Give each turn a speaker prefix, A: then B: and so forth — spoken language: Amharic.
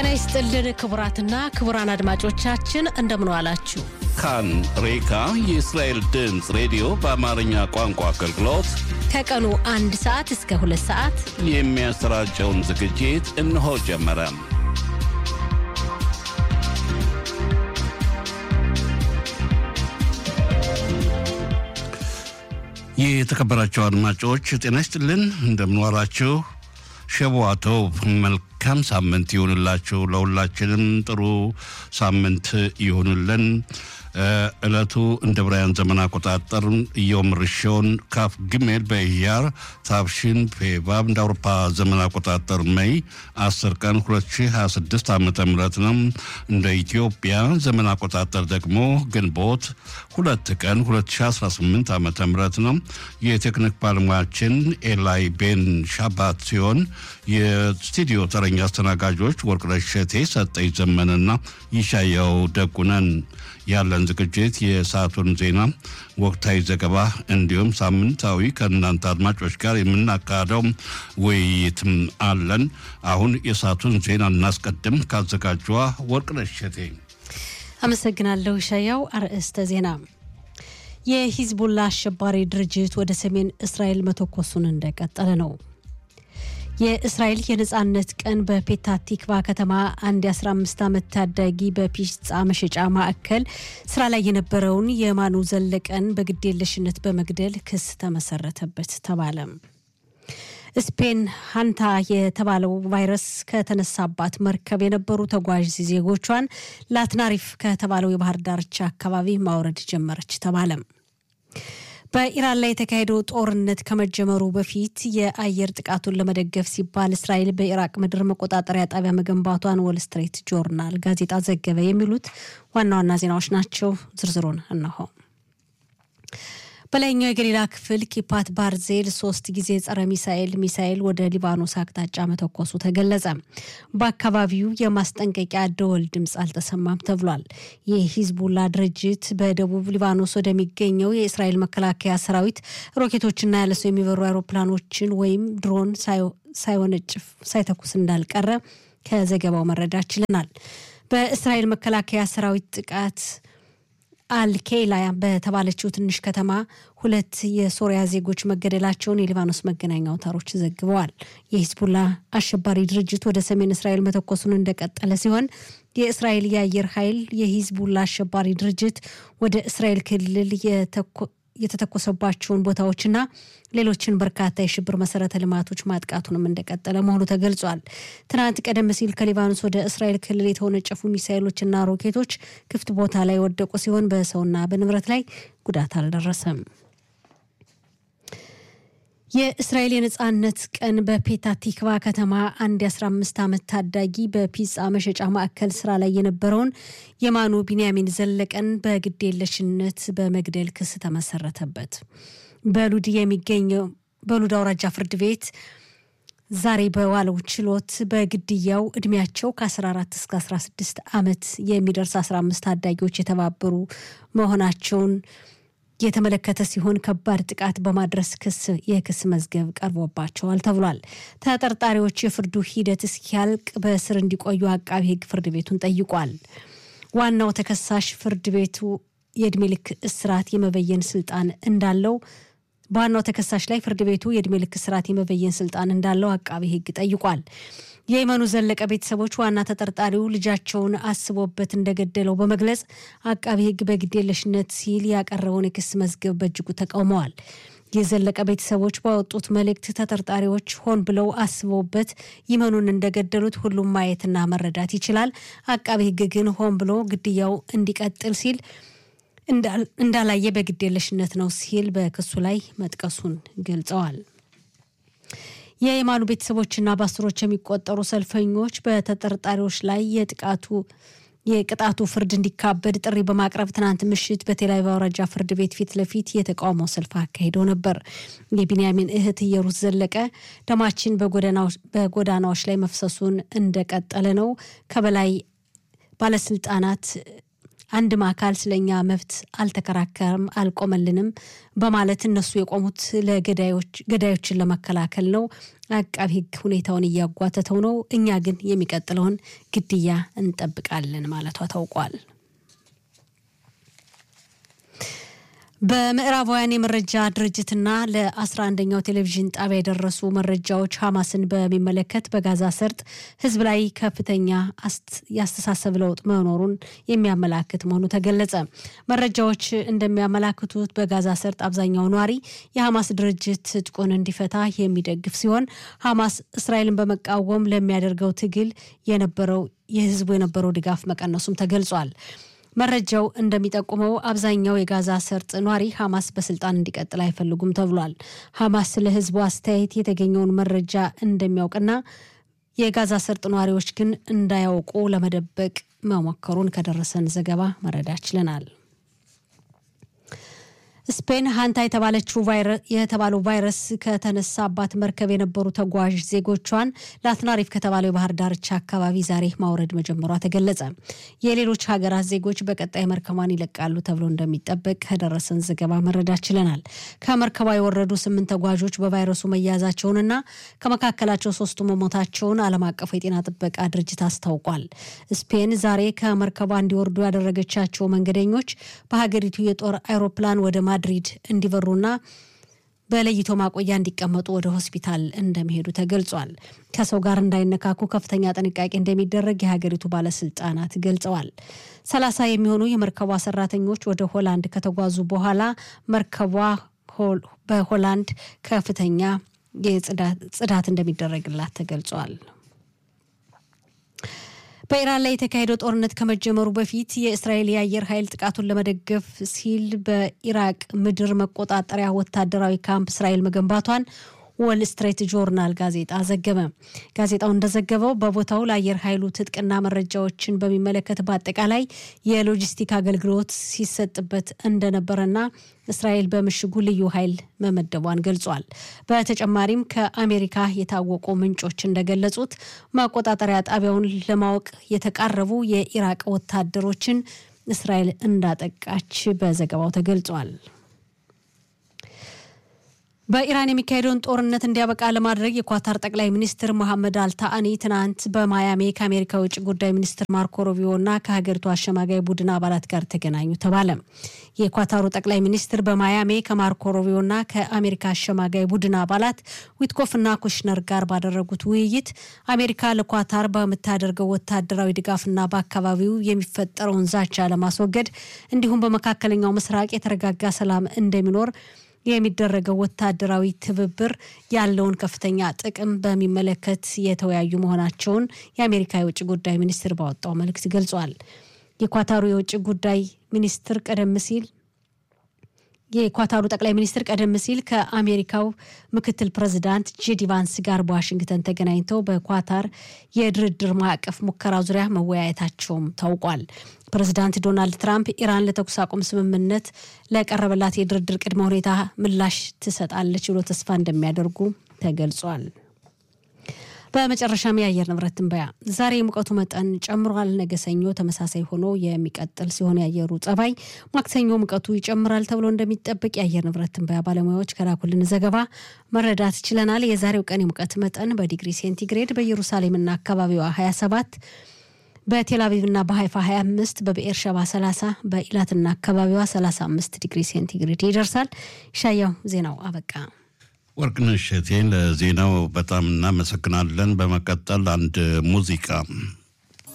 A: ጤና ይስጥልን ክቡራትና ክቡራን አድማጮቻችን እንደምን ዋላችሁ።
B: ካን ሬካ የእስራኤል ድምፅ ሬዲዮ በአማርኛ ቋንቋ አገልግሎት
A: ከቀኑ አንድ ሰዓት እስከ ሁለት ሰዓት
B: የሚያሰራጨውን ዝግጅት እነሆ ጀመረ። የተከበራቸው አድማጮች ጤና ይስጥልን፣ እንደምንዋላችሁ ሸቧተው መልካም ሳምንት ይሁንላችሁ። ለሁላችንም ጥሩ ሳምንት ይሁንልን። ዕለቱ እንደ ብራያን ዘመን አቆጣጠር ዮም ርሾን ካፍ ግሜል በኢያር ታብሽን ፔቫብ እንደ አውሮፓ ዘመን አቆጣጠር መይ 10 ቀን 2026 ዓ ም ነው። እንደ ኢትዮጵያ ዘመን አቆጣጠር ደግሞ ግንቦት ሁለት ቀን 2018 ዓ ም ነው። የቴክኒክ ባለሙያችን ኤላይ ቤን ሻባት ሲሆን የስቱዲዮ ተረኛ አስተናጋጆች ወርቅነሽ እሸቴ፣ ሰጠኝ ዘመንና ይሻያው ደጉነን ያለን ዝግጅት የሰዓቱን ዜና፣ ወቅታዊ ዘገባ እንዲሁም ሳምንታዊ ከእናንተ አድማጮች ጋር የምናካሄደው ውይይትም አለን። አሁን የሰዓቱን ዜና እናስቀድም። ካዘጋጇ ወርቅነሽ እሸቴ።
A: አመሰግናለሁ ሻያው። አርዕስተ ዜና የሂዝቡላ አሸባሪ ድርጅት ወደ ሰሜን እስራኤል መተኮሱን እንደቀጠለ ነው። የእስራኤል የነጻነት ቀን በፔታ ቲክቫ ከተማ አንድ የ15 ዓመት ታዳጊ በፒጻ መሸጫ ማዕከል ስራ ላይ የነበረውን የማኑ ዘለቀን በግዴለሽነት በመግደል ክስ ተመሰረተበት ተባለ። ስፔን ሃንታ የተባለው ቫይረስ ከተነሳባት መርከብ የነበሩ ተጓዥ ዜጎቿን ላትናሪፍ ከተባለው የባህር ዳርቻ አካባቢ ማውረድ ጀመረች ተባለ። በኢራን ላይ የተካሄደው ጦርነት ከመጀመሩ በፊት የአየር ጥቃቱን ለመደገፍ ሲባል እስራኤል በኢራቅ ምድር መቆጣጠሪያ ጣቢያ መገንባቷን ወል ስትሬት ጆርናል ጋዜጣ ዘገበ። የሚሉት ዋና ዋና ዜናዎች ናቸው። ዝርዝሩን እነሆ። በላይኛው የገሊላ ክፍል ኪፓት ባርዜል ሶስት ጊዜ ጸረ ሚሳኤል ሚሳኤል ወደ ሊባኖስ አቅጣጫ መተኮሱ ተገለጸ። በአካባቢው የማስጠንቀቂያ ደወል ድምፅ አልተሰማም ተብሏል። የሂዝቡላ ድርጅት በደቡብ ሊባኖስ ወደሚገኘው የእስራኤል መከላከያ ሰራዊት ሮኬቶችና ያለሰው የሚበሩ አውሮፕላኖችን ወይም ድሮን ሳይወነጭፍ ሳይተኩስ እንዳልቀረ ከዘገባው መረዳት ችለናል። በእስራኤል መከላከያ ሰራዊት ጥቃት አልኬላ በተባለችው ትንሽ ከተማ ሁለት የሶሪያ ዜጎች መገደላቸውን የሊባኖስ መገናኛ አውታሮች ዘግበዋል። የሂዝቡላ አሸባሪ ድርጅት ወደ ሰሜን እስራኤል መተኮሱን እንደቀጠለ ሲሆን የእስራኤል የአየር ኃይል የሂዝቡላ አሸባሪ ድርጅት ወደ እስራኤል ክልል የተተኮሰባቸውን ቦታዎችና ሌሎችን በርካታ የሽብር መሰረተ ልማቶች ማጥቃቱንም እንደቀጠለ መሆኑ ተገልጿል። ትናንት ቀደም ሲል ከሊባኖስ ወደ እስራኤል ክልል የተወነጨፉ ሚሳይሎችና ሮኬቶች ክፍት ቦታ ላይ ወደቁ ሲሆን በሰውና በንብረት ላይ ጉዳት አልደረሰም። የእስራኤል የነጻነት ቀን በፔታ ቲክቫ ከተማ አንድ የ15 ዓመት ታዳጊ በፒጻ መሸጫ ማዕከል ስራ ላይ የነበረውን የማኑ ቢንያሚን ዘለቀን በግዴለሽነት በመግደል ክስ ተመሰረተበት። በሉድ የሚገኘው በሉድ አውራጃ ፍርድ ቤት ዛሬ በዋለው ችሎት በግድያው እድሜያቸው ከ14 እስከ 16 ዓመት የሚደርስ 15 ታዳጊዎች የተባበሩ መሆናቸውን የተመለከተ ሲሆን ከባድ ጥቃት በማድረስ ክስ የክስ መዝገብ ቀርቦባቸዋል ተብሏል። ተጠርጣሪዎች የፍርዱ ሂደት እስኪያልቅ በእስር እንዲቆዩ አቃቢ ሕግ ፍርድ ቤቱን ጠይቋል። ዋናው ተከሳሽ ፍርድ ቤቱ የእድሜ ልክ እስራት የመበየን ስልጣን እንዳለው በዋናው ተከሳሽ ላይ ፍርድ ቤቱ የእድሜ ልክ እስራት የመበየን ስልጣን እንዳለው አቃቢ ሕግ ጠይቋል። የየመኑ ዘለቀ ቤተሰቦች ዋና ተጠርጣሪው ልጃቸውን አስቦበት እንደገደለው በመግለጽ አቃቢ ሕግ በግዴለሽነት ሲል ያቀረበውን የክስ መዝገብ በእጅጉ ተቃውመዋል። የዘለቀ ቤተሰቦች ባወጡት መልእክት ተጠርጣሪዎች ሆን ብለው አስበውበት ይመኑን እንደገደሉት ሁሉም ማየትና መረዳት ይችላል። አቃቢ ሕግ ግን ሆን ብሎ ግድያው እንዲቀጥል ሲል እንዳላየ በግዴለሽነት ነው ሲል በክሱ ላይ መጥቀሱን ገልጸዋል። የየማኑ ቤተሰቦችና በአስሮች የሚቆጠሩ ሰልፈኞች በተጠርጣሪዎች ላይ የጥቃቱ የቅጣቱ ፍርድ እንዲካበድ ጥሪ በማቅረብ ትናንት ምሽት በቴልአቪቭ አውራጃ ፍርድ ቤት ፊት ለፊት የተቃውሞ ሰልፍ አካሂደው ነበር። የቢንያሚን እህት እየሩስ ዘለቀ ደማችን በጎዳናዎች ላይ መፍሰሱን እንደቀጠለ ነው፣ ከበላይ ባለስልጣናት አንድም አካል ስለኛ መብት አልተከራከርም፣ አልቆመልንም በማለት እነሱ የቆሙት ለገዳዮችን ለመከላከል ነው። አቃቢ ሕግ ሁኔታውን እያጓተተው ነው። እኛ ግን የሚቀጥለውን ግድያ እንጠብቃለን ማለቷ ታውቋል። በምዕራባውያን የመረጃ ድርጅትና ለአስራ አንደኛው ቴሌቪዥን ጣቢያ የደረሱ መረጃዎች ሐማስን በሚመለከት በጋዛ ሰርጥ ህዝብ ላይ ከፍተኛ የአስተሳሰብ ለውጥ መኖሩን የሚያመላክት መሆኑ ተገለጸ። መረጃዎች እንደሚያመላክቱት በጋዛ ሰርጥ አብዛኛው ነዋሪ የሐማስ ድርጅት ትጥቁን እንዲፈታ የሚደግፍ ሲሆን ሐማስ እስራኤልን በመቃወም ለሚያደርገው ትግል የነበረው የህዝቡ የነበረው ድጋፍ መቀነሱም ተገልጿል። መረጃው እንደሚጠቁመው አብዛኛው የጋዛ ሰርጥ ኗሪ ሐማስ በስልጣን እንዲቀጥል አይፈልጉም ተብሏል። ሐማስ ስለ ህዝቡ አስተያየት የተገኘውን መረጃ እንደሚያውቅና የጋዛ ሰርጥ ነዋሪዎች ግን እንዳያውቁ ለመደበቅ መሞከሩን ከደረሰን ዘገባ መረዳት ችለናል። ስፔን ሀንታ የተባለችው የተባለው ቫይረስ ከተነሳባት መርከብ የነበሩ ተጓዥ ዜጎቿን ላትናሪፍ ከተባለው የባህር ዳርቻ አካባቢ ዛሬ ማውረድ መጀመሯ ተገለጸ። የሌሎች ሀገራት ዜጎች በቀጣይ መርከቧን ይለቃሉ ተብሎ እንደሚጠበቅ ከደረሰን ዘገባ መረዳት ችለናል። ከመርከቧ የወረዱ ስምንት ተጓዦች በቫይረሱ መያዛቸውንና ከመካከላቸው ሶስቱ መሞታቸውን ዓለም አቀፉ የጤና ጥበቃ ድርጅት አስታውቋል። ስፔን ዛሬ ከመርከቧ እንዲወርዱ ያደረገቻቸው መንገደኞች በሀገሪቱ የጦር አይሮፕላን ወደ ማድሪድ እንዲበሩና በለይቶ ማቆያ እንዲቀመጡ ወደ ሆስፒታል እንደሚሄዱ ተገልጿል። ከሰው ጋር እንዳይነካኩ ከፍተኛ ጥንቃቄ እንደሚደረግ የሀገሪቱ ባለስልጣናት ገልጸዋል። ሰላሳ የሚሆኑ የመርከቧ ሰራተኞች ወደ ሆላንድ ከተጓዙ በኋላ መርከቧ በሆላንድ ከፍተኛ ጽዳት እንደሚደረግላት ተገልጿል። በኢራን ላይ የተካሄደው ጦርነት ከመጀመሩ በፊት የእስራኤል የአየር ኃይል ጥቃቱን ለመደገፍ ሲል በኢራቅ ምድር መቆጣጠሪያ ወታደራዊ ካምፕ እስራኤል መገንባቷን ወል ስትሬት ጆርናል ጋዜጣ ዘገበ። ጋዜጣው እንደዘገበው በቦታው ለአየር ኃይሉ ትጥቅና መረጃዎችን በሚመለከት በአጠቃላይ የሎጂስቲክ አገልግሎት ሲሰጥበት እንደነበረና እስራኤል በምሽጉ ልዩ ኃይል መመደቧን ገልጿል። በተጨማሪም ከአሜሪካ የታወቁ ምንጮች እንደገለጹት መቆጣጠሪያ ጣቢያውን ለማወቅ የተቃረቡ የኢራቅ ወታደሮችን እስራኤል እንዳጠቃች በዘገባው ተገልጿል። በኢራን የሚካሄደውን ጦርነት እንዲያበቃ ለማድረግ የኳታር ጠቅላይ ሚኒስትር መሐመድ አልታአኒ ትናንት በማያሚ ከአሜሪካ የውጭ ጉዳይ ሚኒስትር ማርኮ ሩቢዮ እና ከሀገሪቱ አሸማጋይ ቡድን አባላት ጋር ተገናኙ ተባለ። የኳታሩ ጠቅላይ ሚኒስትር በማያሚ ከማርኮ ሩቢዮ እና ከአሜሪካ አሸማጋይ ቡድን አባላት ዊትኮፍ እና ኩሽነር ጋር ባደረጉት ውይይት አሜሪካ ለኳታር በምታደርገው ወታደራዊ ድጋፍና በአካባቢው የሚፈጠረውን ዛቻ ለማስወገድ እንዲሁም በመካከለኛው ምስራቅ የተረጋጋ ሰላም እንደሚኖር የሚደረገው ወታደራዊ ትብብር ያለውን ከፍተኛ ጥቅም በሚመለከት የተወያዩ መሆናቸውን የአሜሪካ የውጭ ጉዳይ ሚኒስትር ባወጣው መልእክት ገልጿል። የኳታሩ የውጭ ጉዳይ ሚኒስትር ቀደም ሲል የኳታሩ ጠቅላይ ሚኒስትር ቀደም ሲል ከአሜሪካው ምክትል ፕሬዚዳንት ጄዲ ቫንስ ጋር በዋሽንግተን ተገናኝተው በኳታር የድርድር ማዕቀፍ ሙከራ ዙሪያ መወያየታቸውም ታውቋል። ፕሬዚዳንት ዶናልድ ትራምፕ ኢራን ለተኩስ አቁም ስምምነት ለቀረበላት የድርድር ቅድመ ሁኔታ ምላሽ ትሰጣለች ብሎ ተስፋ እንደሚያደርጉ ተገልጿል። በመጨረሻም የአየር ንብረት ትንበያ ዛሬ የሙቀቱ መጠን ጨምሯል። ነገ ሰኞ ተመሳሳይ ሆኖ የሚቀጥል ሲሆን የአየሩ ጸባይ ማክሰኞ ሙቀቱ ይጨምራል ተብሎ እንደሚጠበቅ የአየር ንብረት ትንበያ ባለሙያዎች ከላኩልን ዘገባ መረዳት ችለናል። የዛሬው ቀን የሙቀት መጠን በዲግሪ ሴንቲግሬድ በኢየሩሳሌምና አካባቢዋ 27 በቴል አቪቭና በሀይፋ 25 በብኤር ሸባ 30 በኢላትና አካባቢዋ 35 ዲግሪ ሴንቲግሬድ ይደርሳል። ሻያው ዜናው አበቃ።
B: ወርቅነሽ እቴን ለዜናው በጣም እናመሰግናለን። በመቀጠል አንድ ሙዚቃ